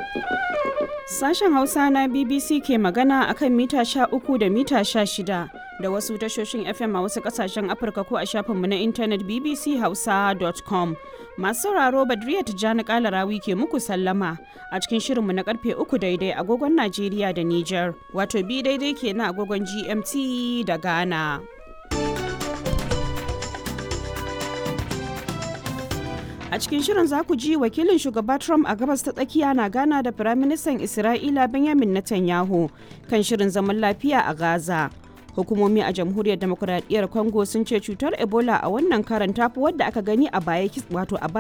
Sashen Hausa na BBC ke magana akan mita sha uku da mita sha shida da wasu tashoshin FM a wasu kasashen Afirka ko a shafinmu na intanet bbchausa.com. Masu sauraro Badriya Tijjani Kalarawi ke muku sallama a cikin shirinmu na karfe uku daidai agogon Najeriya da Nijar, wato bi daidai ke na agogon GMT da Ghana. A cikin shirin za ku ji wakilin shugaba Trump a gabas ta tsakiya na gana da Firaministan Isra'ila Benjamin Netanyahu kan shirin zaman lafiya a Gaza. Hukumomi a Jamhuriyar Demokuraɗiyyar Congo sun ce cutar Ebola a wannan karan tafi wadda aka gani a baya wato a